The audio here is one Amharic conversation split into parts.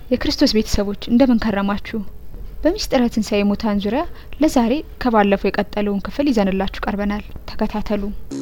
የክርስቶስ ቤተሰቦች እንደምን ከረማችሁ? በምስጢረ ትንሣኤ ሙታን ዙሪያ ለዛሬ ከባለፈው የቀጠለውን ክፍል ይዘንላችሁ ቀርበናል። ተከታተሉ።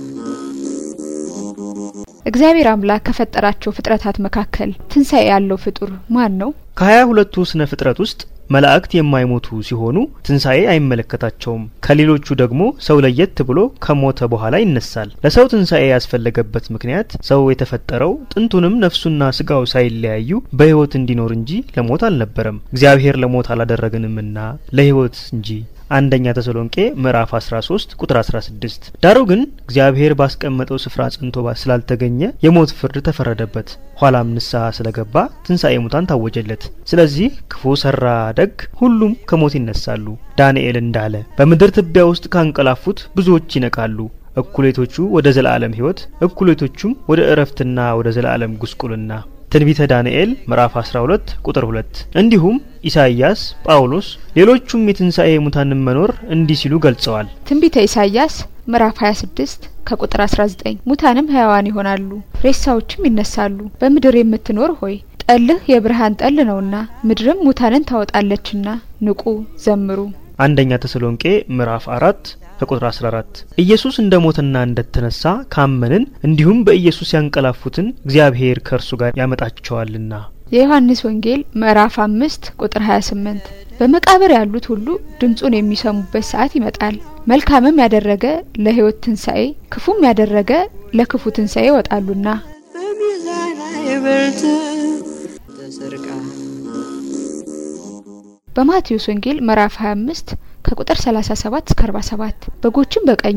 እግዚአብሔር አምላክ ከፈጠራቸው ፍጥረታት መካከል ትንሣኤ ያለው ፍጡር ማን ነው? ከሀያ ሁለቱ ስነ ፍጥረት ውስጥ መላእክት የማይሞቱ ሲሆኑ ትንሣኤ አይመለከታቸውም። ከሌሎቹ ደግሞ ሰው ለየት ብሎ ከሞተ በኋላ ይነሳል። ለሰው ትንሣኤ ያስፈለገበት ምክንያት ሰው የተፈጠረው ጥንቱንም ነፍሱና ስጋው ሳይለያዩ በሕይወት እንዲኖር እንጂ ለሞት አልነበረም። እግዚአብሔር ለሞት አላደረግንምና ለሕይወት እንጂ አንደኛ ተሰሎንቄ ምዕራፍ 13 ቁጥር 16። ዳሩ ግን እግዚአብሔር ባስቀመጠው ስፍራ ጸንቶ ስላልተገኘ የሞት ፍርድ ተፈረደበት። ኋላም ንስሐ ስለገባ ትንሣኤ ሙታን ታወጀለት። ስለዚህ ክፉ ሰራ ደግ ሁሉም ከሞት ይነሳሉ። ዳንኤል እንዳለ በምድር ትቢያ ውስጥ ካንቀላፉት ብዙዎች ይነቃሉ። እኩሌቶቹ ወደ ዘላለም ሕይወት፣ እኩሌቶቹም ወደ እረፍትና ወደ ዘላለም ጉስቁልና። ትንቢተ ዳንኤል ምዕራፍ 12 ቁጥር 2። እንዲሁም ኢሳይያስ፣ ጳውሎስ፣ ሌሎቹም የትንሣኤ ሙታንን መኖር እንዲህ ሲሉ ገልጸዋል። ትንቢተ ኢሳይያስ ምዕራፍ 26 ከቁጥር 19 ሙታንም ሕያዋን ይሆናሉ፣ ሬሳዎችም ይነሳሉ። በምድር የምትኖር ሆይ ጠልህ የብርሃን ጠል ነውና ምድርም ሙታንን ታወጣለችና ንቁ፣ ዘምሩ። አንደኛ ተሰሎንቄ ምዕራፍ አራት ከቁጥር 14 ኢየሱስ እንደ ሞተና እንደተነሳ ካመንን እንዲሁም በኢየሱስ ያንቀላፉትን እግዚአብሔር ከእርሱ ጋር ያመጣቸዋልና። የዮሐንስ ወንጌል ምዕራፍ አምስት ቁጥር 28 በመቃብር ያሉት ሁሉ ድምጹን የሚሰሙበት ሰዓት ይመጣል። መልካምም ያደረገ ለሕይወት ትንሣኤ፣ ክፉም ያደረገ ለክፉ ትንሣኤ ይወጣሉና። በሚዛን አይበልጥ ተሰርቃ በማቴዎስ ወንጌል ምዕራፍ 25 ከቁጥር 37 እስከ 47 በጎችን በቀኙ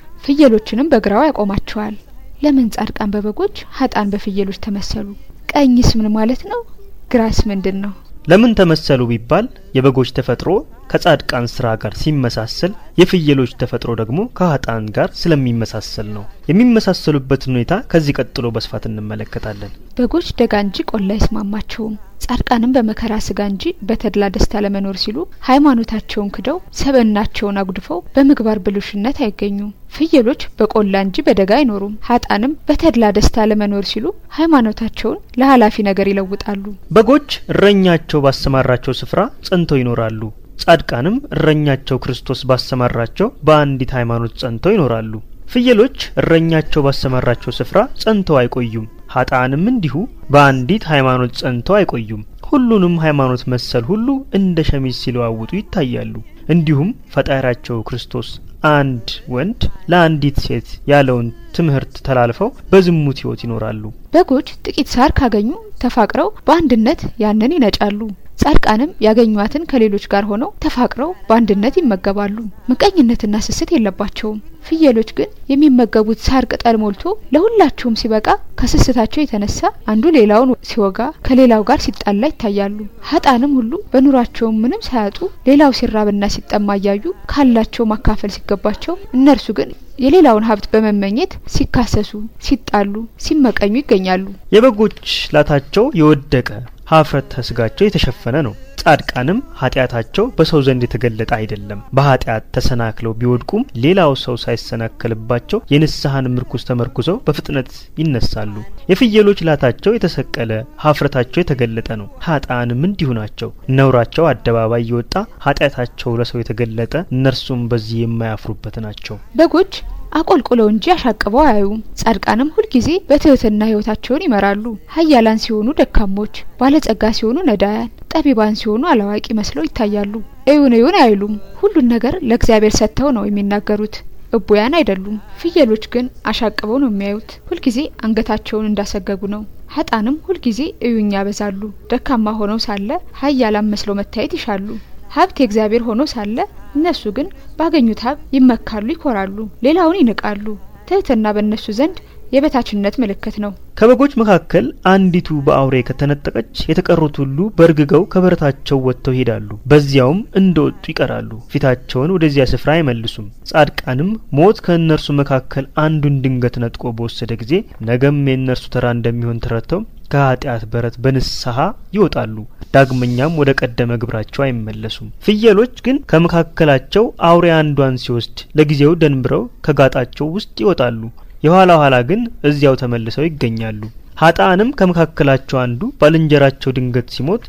ፍየሎችንም በግራው ያቆማቸዋል። ለምን ጻድቃን በበጎች ሀጣን በፍየሎች ተመሰሉ? ቀኝስ ምን ማለት ነው? ግራስ ምንድን ነው? ለምን ተመሰሉ ቢባል የበጎች ተፈጥሮ ከጻድቃን ስራ ጋር ሲመሳሰል የፍየሎች ተፈጥሮ ደግሞ ከሀጣን ጋር ስለሚመሳሰል ነው። የሚመሳሰሉበትን ሁኔታ ከዚህ ቀጥሎ በስፋት እንመለከታለን። በጎች ደጋ እንጂ ቆላ አይስማማቸውም። ጻድቃንም በመከራ ስጋ እንጂ በተድላ ደስታ ለመኖር ሲሉ ሃይማኖታቸውን ክደው ሰብዕናቸውን አጉድፈው በምግባር ብልሹነት አይገኙም። ፍየሎች በቆላ እንጂ በደጋ አይኖሩም። ሀጣንም በተድላ ደስታ ለመኖር ሲሉ ሃይማኖታቸውን ለኃላፊ ነገር ይለውጣሉ። በጎች እረኛቸው ባሰማራቸው ስፍራ ጸንተው ይኖራሉ። ጻድቃንም እረኛቸው ክርስቶስ ባሰማራቸው በአንዲት ሃይማኖት ጸንተው ይኖራሉ። ፍየሎች እረኛቸው ባሰማራቸው ስፍራ ጸንተው አይቆዩም። ሀጣንም እንዲሁ በአንዲት ሃይማኖት ጸንተው አይቆዩም። ሁሉንም ሃይማኖት መሰል ሁሉ እንደ ሸሚዝ ሲለዋውጡ ይታያሉ። እንዲሁም ፈጣሪያቸው ክርስቶስ አንድ ወንድ ለአንዲት ሴት ያለውን ትምህርት ተላልፈው በዝሙት ሕይወት ይኖራሉ። በጎች ጥቂት ሳር ካገኙ ተፋቅረው በአንድነት ያንን ይነጫሉ። ጻድቃንም ያገኟትን ከሌሎች ጋር ሆነው ተፋቅረው በአንድነት ይመገባሉ። ምቀኝነትና ስስት የለባቸውም። ፍየሎች ግን የሚመገቡት ሳር ቅጠል ሞልቶ ለሁላቸውም ሲበቃ ከስስታቸው የተነሳ አንዱ ሌላውን ሲወጋ ከሌላው ጋር ሲጣላ ይታያሉ። ሀጣንም ሁሉ በኑሯቸውም ምንም ሳያጡ ሌላው ሲራብና ሲጠማ እያዩ ካላቸው ማካፈል ሲገባቸው እነርሱ ግን የሌላውን ሀብት በመመኘት ሲካሰሱ፣ ሲጣሉ፣ ሲመቀኙ ይገኛሉ። የበጎች ላታቸው የወደቀ ሀፍረተ ስጋቸው የተሸፈነ ነው። ጻድቃንም ኃጢአታቸው በሰው ዘንድ የተገለጠ አይደለም። በኃጢአት ተሰናክለው ቢወድቁም ሌላው ሰው ሳይሰናከልባቸው የንስሐን ምርኩዝ ተመርኩዘው በፍጥነት ይነሳሉ። የፍየሎች ላታቸው የተሰቀለ ሀፍረታቸው የተገለጠ ነው። ሀጣንም እንዲሁ ናቸው። ነውራቸው አደባባይ የወጣ ኃጢአታቸው ለሰው የተገለጠ እነርሱም በዚህ የማያፍሩበት ናቸው። በጎች አቆልቁለው እንጂ አሻቅበው አያዩም። ጻድቃንም ሁልጊዜ በትህትና ሕይወታቸውን ይመራሉ። ኃያላን ሲሆኑ ደካሞች፣ ባለጸጋ ሲሆኑ ነዳያን፣ ጠቢባን ሲሆኑ አላዋቂ መስለው ይታያሉ። እዩን እዩን አይሉም። ሁሉን ነገር ለእግዚአብሔር ሰጥተው ነው የሚናገሩት። እቡያን አይደሉም። ፍየሎች ግን አሻቅበው ነው የሚያዩት። ሁልጊዜ አንገታቸውን እንዳሰገጉ ነው። ሀጣንም ሁልጊዜ እዩኝ ያበዛሉ። ደካማ ሆነው ሳለ ኃያላን መስለው መታየት ይሻሉ። ሀብት የእግዚአብሔር ሆኖ ሳለ እነሱ ግን ባገኙት ሀብት ይመካሉ፣ ይኮራሉ፣ ሌላውን ይንቃሉ። ትህትና በእነሱ ዘንድ የበታችነት ምልክት ነው። ከበጎች መካከል አንዲቱ በአውሬ ከተነጠቀች የተቀሩት ሁሉ በእርግገው ከበረታቸው ወጥተው ይሄዳሉ፣ በዚያውም እንደወጡ ይቀራሉ። ፊታቸውን ወደዚያ ስፍራ አይመልሱም። ጻድቃንም ሞት ከእነርሱ መካከል አንዱን ድንገት ነጥቆ በወሰደ ጊዜ ነገም የእነርሱ ተራ እንደሚሆን ተረድተው ከኃጢአት በረት በንስሐ ይወጣሉ። ዳግመኛም ወደ ቀደመ ግብራቸው አይመለሱም። ፍየሎች ግን ከመካከላቸው አውሬ አንዷን ሲወስድ ለጊዜው ደንብረው ከጋጣቸው ውስጥ ይወጣሉ። የኋላ ኋላ ግን እዚያው ተመልሰው ይገኛሉ። ሀጣንም ከመካከላቸው አንዱ ባልንጀራቸው ድንገት ሲሞት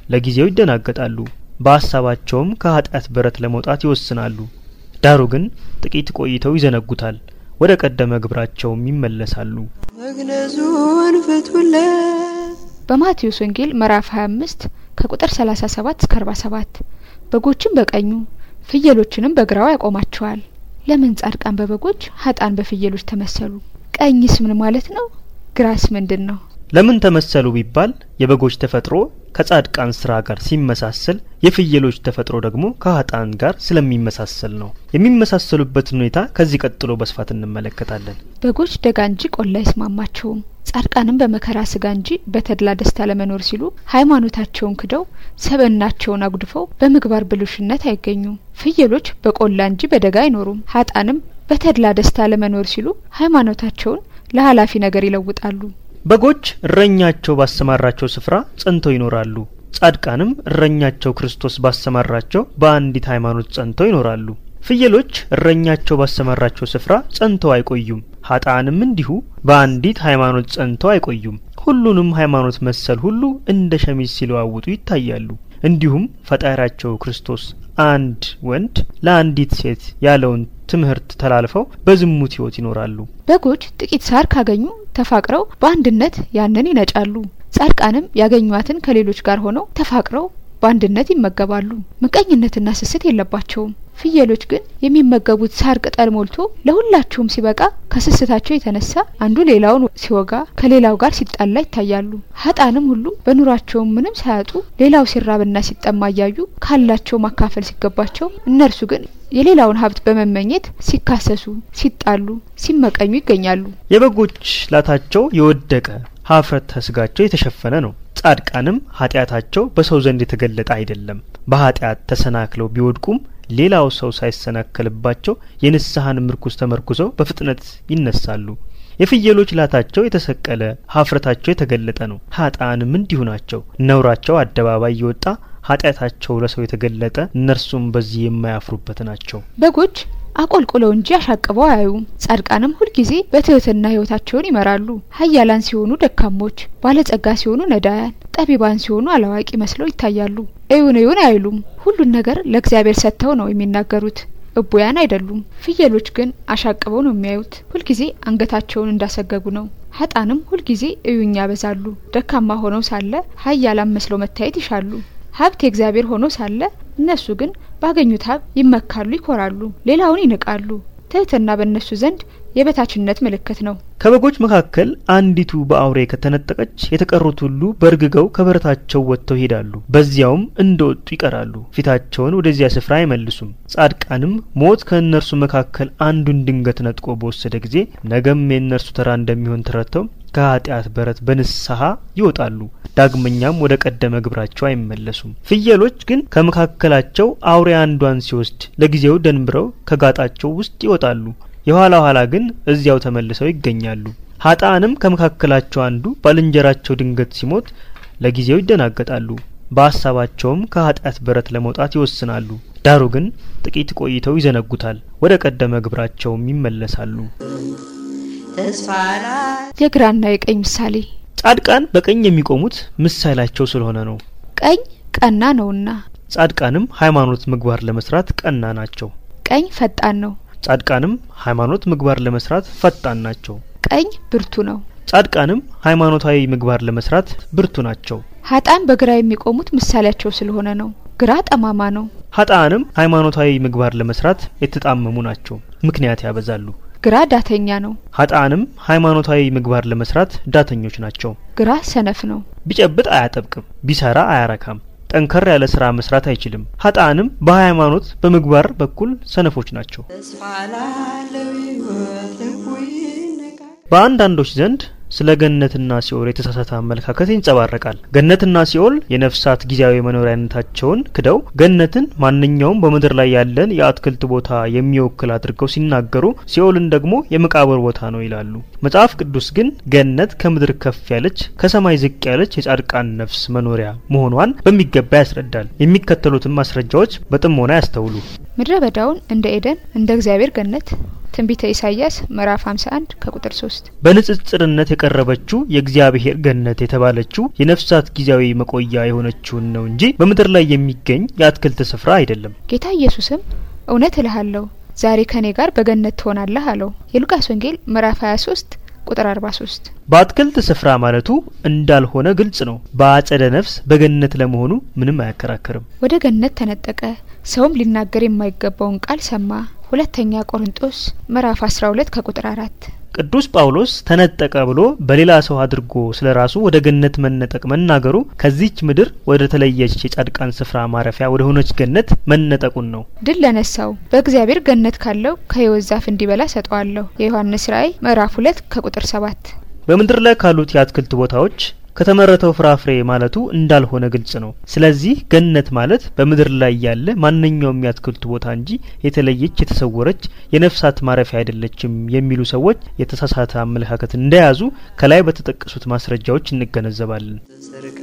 ለጊዜው ይደናገጣሉ፣ በሀሳባቸውም ከኃጢአት በረት ለመውጣት ይወስናሉ። ዳሩ ግን ጥቂት ቆይተው ይዘነጉታል፣ ወደ ቀደመ ግብራቸውም ይመለሳሉ። መግነዙን ፍቱለት በማቴዎስ ወንጌል ምዕራፍ 25 ከቁጥር 37 እስከ 47 በጎችን በቀኙ ፍየሎችንም በግራው ያቆማቸዋል። ለምን ጻድቃን በበጎች ሀጣን በፍየሎች ተመሰሉ? ቀኝስ ምን ማለት ነው? ግራስ ምንድን ነው? ለምን ተመሰሉ ቢባል የበጎች ተፈጥሮ ከጻድቃን ስራ ጋር ሲመሳሰል የፍየሎች ተፈጥሮ ደግሞ ከሀጣን ጋር ስለሚመሳሰል ነው። የሚመሳሰሉበትን ሁኔታ ከዚህ ቀጥሎ በስፋት እንመለከታለን። በጎች ደጋ እንጂ ቆላ አይስማማቸውም። ጻድቃንም በመከራ ስጋ እንጂ በተድላ ደስታ ለመኖር ሲሉ ሃይማኖታቸውን ክደው ሰብእናቸውን አጉድፈው በምግባር ብልሹነት አይገኙም። ፍየሎች በቆላ እንጂ በደጋ አይኖሩም። ሀጣንም በተድላ ደስታ ለመኖር ሲሉ ሃይማኖታቸውን ለኃላፊ ነገር ይለውጣሉ። በጎች እረኛቸው ባሰማራቸው ስፍራ ጸንተው ይኖራሉ። ጻድቃንም እረኛቸው ክርስቶስ ባሰማራቸው በአንዲት ሃይማኖት ጸንተው ይኖራሉ። ፍየሎች እረኛቸው ባሰማራቸው ስፍራ ጸንተው አይቆዩም። ሀጣንም እንዲሁ በአንዲት ሃይማኖት ጸንተው አይቆዩም። ሁሉንም ሃይማኖት መሰል ሁሉ እንደ ሸሚዝ ሲለዋውጡ ይታያሉ። እንዲሁም ፈጣሪያቸው ክርስቶስ አንድ ወንድ ለአንዲት ሴት ያለውን ትምህርት ተላልፈው በዝሙት ሕይወት ይኖራሉ። በጎች ጥቂት ሳር ካገኙ ተፋቅረው በአንድነት ያንን ይነጫሉ። ጻድቃንም ያገኟትን ከሌሎች ጋር ሆነው ተፋቅረው በአንድነት ይመገባሉ። ምቀኝነትና ስስት የለባቸውም። ፍየሎች ግን የሚመገቡት ሳር ቅጠል ሞልቶ ለሁላቸውም ሲበቃ ከስስታቸው የተነሳ አንዱ ሌላውን ሲወጋ ከሌላው ጋር ሲጣላ ይታያሉ። ሀጣንም ሁሉ በኑሯቸውም ምንም ሳያጡ ሌላው ሲራብና ሲጠማ እያዩ ካላቸው ማካፈል ሲገባቸው እነርሱ ግን የሌላውን ሀብት በመመኘት ሲካሰሱ፣ ሲጣሉ፣ ሲመቀኙ ይገኛሉ። የበጎች ላታቸው የወደቀ ሀፍረተ ስጋቸው የተሸፈነ ነው። ጻድቃንም ኃጢአታቸው በሰው ዘንድ የተገለጠ አይደለም። በኃጢአት ተሰናክለው ቢወድቁም ሌላው ሰው ሳይሰናከልባቸው የንስሐን ምርኩዝ ተመርኩዘው በፍጥነት ይነሳሉ። የፍየሎች ላታቸው የተሰቀለ ሀፍረታቸው የተገለጠ ነው። ሀጣንም እንዲሁ ናቸው። ነውራቸው አደባባይ የወጣ ኃጢአታቸው ለሰው የተገለጠ እነርሱም በዚህ የማያፍሩበት ናቸው። በጎች አቆልቁለው እንጂ አሻቅበው አያዩም። ጻድቃንም ሁልጊዜ በትህትና ሕይወታቸውን ይመራሉ። ኃያላን ሲሆኑ ደካሞች፣ ባለጸጋ ሲሆኑ ነዳያን፣ ጠቢባን ሲሆኑ አላዋቂ መስለው ይታያሉ። እዩን እዩን አይሉም። ሁሉን ነገር ለእግዚአብሔር ሰጥተው ነው የሚናገሩት። እቡያን አይደሉም። ፍየሎች ግን አሻቅበው ነው የሚያዩት። ሁልጊዜ አንገታቸውን እንዳሰገጉ ነው። ሀጣንም ሁልጊዜ እዩኝ ያበዛሉ። ደካማ ሆነው ሳለ ኃያላን መስለው መታየት ይሻሉ። ሀብት የእግዚአብሔር ሆኖ ሳለ እነሱ ግን ባገኙት ሀብት ይመካሉ፣ ይኮራሉ፣ ሌላውን ይንቃሉ። ትህትና በእነሱ ዘንድ የበታችነት ምልክት ነው። ከበጎች መካከል አንዲቱ በአውሬ ከተነጠቀች የተቀሩት ሁሉ በእርግገው ከበረታቸው ወጥተው ይሄዳሉ። በዚያውም እንደወጡ ይቀራሉ። ፊታቸውን ወደዚያ ስፍራ አይመልሱም። ጻድቃንም ሞት ከእነርሱ መካከል አንዱን ድንገት ነጥቆ በወሰደ ጊዜ ነገም የእነርሱ ተራ እንደሚሆን ተረድተው ከኃጢአት በረት በንስሐ ይወጣሉ። ዳግመኛም ወደ ቀደመ ግብራቸው አይመለሱም። ፍየሎች ግን ከመካከላቸው አውሬ አንዷን ሲወስድ ለጊዜው ደንብረው ከጋጣቸው ውስጥ ይወጣሉ። የኋላ ኋላ ግን እዚያው ተመልሰው ይገኛሉ። ሀጣንም ከመካከላቸው አንዱ ባልንጀራቸው ድንገት ሲሞት ለጊዜው ይደናገጣሉ። በሀሳባቸውም ከኃጢአት በረት ለመውጣት ይወስናሉ። ዳሩ ግን ጥቂት ቆይተው ይዘነጉታል፣ ወደ ቀደመ ግብራቸውም ይመለሳሉ። ተስፋ ላይ የግራና የቀኝ ምሳሌ ጻድቃን በቀኝ የሚቆሙት ምሳሌያቸው ስለሆነ ነው። ቀኝ ቀና ነውና፣ ጻድቃንም ሃይማኖት ምግባር ለመስራት ቀና ናቸው። ቀኝ ፈጣን ነው። ጻድቃንም ሃይማኖት ምግባር ለመስራት ፈጣን ናቸው። ቀኝ ብርቱ ነው። ጻድቃንም ሃይማኖታዊ ምግባር ለመስራት ብርቱ ናቸው። ሀጣን በግራ የሚቆሙት ምሳሌያቸው ስለሆነ ነው። ግራ ጠማማ ነው። ሀጣንም ሃይማኖታዊ ምግባር ለመስራት የተጣመሙ ናቸው፣ ምክንያት ያበዛሉ። ግራ ዳተኛ ነው። ሀጣንም ሃይማኖታዊ ምግባር ለመስራት ዳተኞች ናቸው። ግራ ሰነፍ ነው። ቢጨብጥ አያጠብቅም፣ ቢሰራ አያረካም፣ ጠንከር ያለ ስራ መስራት አይችልም። ሀጣንም በሃይማኖት በምግባር በኩል ሰነፎች ናቸው። ተስፋ ላለው ሕይወት ልቡ ይነቃል። በአንዳንዶች ዘንድ ስለ ገነትና ሲኦል የተሳሳተ አመለካከት ይንጸባረቃል። ገነትና ሲኦል የነፍሳት ጊዜያዊ መኖሪያነታቸውን ክደው ገነትን ማንኛውም በምድር ላይ ያለን የአትክልት ቦታ የሚወክል አድርገው ሲናገሩ፣ ሲኦልን ደግሞ የመቃብር ቦታ ነው ይላሉ። መጽሐፍ ቅዱስ ግን ገነት ከምድር ከፍ ያለች ከሰማይ ዝቅ ያለች የጻድቃን ነፍስ መኖሪያ መሆኗን በሚገባ ያስረዳል። የሚከተሉትን ማስረጃዎች በጥሞና ያስተውሉ። ምድረ በዳውን እንደ ኤደን እንደ እግዚአብሔር ገነት ትንቢተ ኢሳይያስ ምዕራፍ 51 ከቁጥር 3 በንጽጽርነት የቀረበችው የእግዚአብሔር ገነት የተባለችው የነፍሳት ጊዜያዊ መቆያ የሆነችውን ነው እንጂ በምድር ላይ የሚገኝ የአትክልት ስፍራ አይደለም። ጌታ ኢየሱስም እውነት እልሃለሁ ዛሬ ከኔ ጋር በገነት ትሆናለህ አለው። የሉቃስ ወንጌል ምዕራፍ 23 ቁጥር 43 በአትክልት ስፍራ ማለቱ እንዳልሆነ ግልጽ ነው። በአጸደ ነፍስ በገነት ለመሆኑ ምንም አያከራክርም። ወደ ገነት ተነጠቀ፣ ሰውም ሊናገር የማይገባውን ቃል ሰማ። ሁለተኛ ቆሮንጦስ ምዕራፍ 12 ከቁጥር 4 ቅዱስ ጳውሎስ ተነጠቀ ብሎ በሌላ ሰው አድርጎ ስለ ራሱ ወደ ገነት መነጠቅ መናገሩ ከዚች ምድር ወደ ተለየች የጻድቃን ስፍራ ማረፊያ ወደ ሆነች ገነት መነጠቁን ነው። ድል ለነሳው በእግዚአብሔር ገነት ካለው ከሕይወት ዛፍ እንዲበላ ሰጠዋለሁ። የዮሐንስ ራእይ ምዕራፍ 2 ከቁጥር 7 በምድር ላይ ካሉት የአትክልት ቦታዎች ከተመረተው ፍራፍሬ ማለቱ እንዳልሆነ ግልጽ ነው። ስለዚህ ገነት ማለት በምድር ላይ ያለ ማንኛውም የአትክልት ቦታ እንጂ የተለየች የተሰወረች የነፍሳት ማረፊያ አይደለችም የሚሉ ሰዎች የተሳሳተ አመለካከት እንደያዙ ከላይ በተጠቀሱት ማስረጃዎች እንገነዘባለን። ተሰርቃ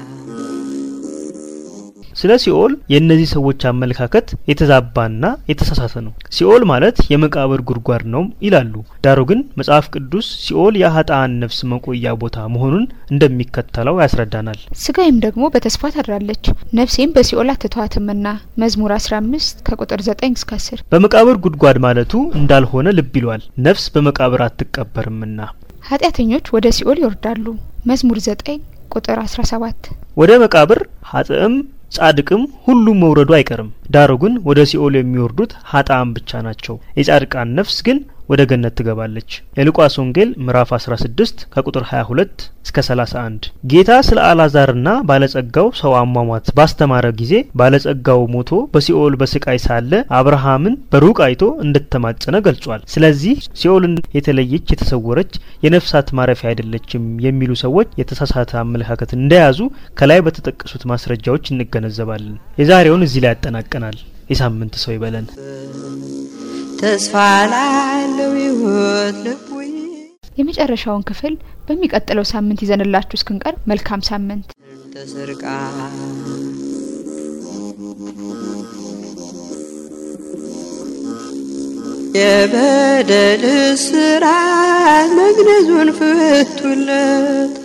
ስለ ሲኦል የእነዚህ ሰዎች አመለካከት የተዛባና የተሳሳተ ነው። ሲኦል ማለት የመቃብር ጉድጓድ ነው ይላሉ። ዳሩ ግን መጽሐፍ ቅዱስ ሲኦል የሀጣን ነፍስ መቆያ ቦታ መሆኑን እንደሚከተለው ያስረዳናል። ስጋዬም ደግሞ በተስፋ ታድራለች፣ ነፍሴም በሲኦል አትተዋትምና መዝሙር 15 ከቁጥር 9 እስከ 10 በመቃብር ጉድጓድ ማለቱ እንዳልሆነ ልብ ይሏል። ነፍስ በመቃብር አትቀበርምና ኃጢአተኞች ወደ ሲኦል ይወርዳሉ። መዝሙር 9 ቁጥር 17 ወደ መቃብር ሀጥእም ጻድቅም ሁሉም መውረዱ አይቀርም። ዳሩ ግን ወደ ሲኦል የሚወርዱት ሀጣም ብቻ ናቸው። የጻድቃን ነፍስ ግን ወደ ገነት ትገባለች። የሉቃስ ወንጌል ምዕራፍ 16 ከቁጥር 22 እስከ 31። ጌታ ስለ አልዓዛርና ባለጸጋው ሰው አሟሟት ባስተማረ ጊዜ ባለጸጋው ሞቶ በሲኦል በስቃይ ሳለ አብርሃምን በሩቅ አይቶ እንደተማጸነ ገልጿል። ስለዚህ ሲኦልን የተለየች የተሰወረች የነፍሳት ማረፊያ አይደለችም የሚሉ ሰዎች የተሳሳተ አመለካከት እንደያዙ ከላይ በተጠቀሱት ማስረጃዎች እንገነዘባለን። የዛሬውን እዚህ ላይ ያጠናቀናል። የሳምንት ሰው ይበለን። ተስፋ ላለው ሕይወት ልቡ የመጨረሻውን ክፍል በሚቀጥለው ሳምንት ይዘንላችሁ እስክንቀርብ መልካም ሳምንት። ተሰርቃ የበደል ስራት መግነዙን ፍቱለት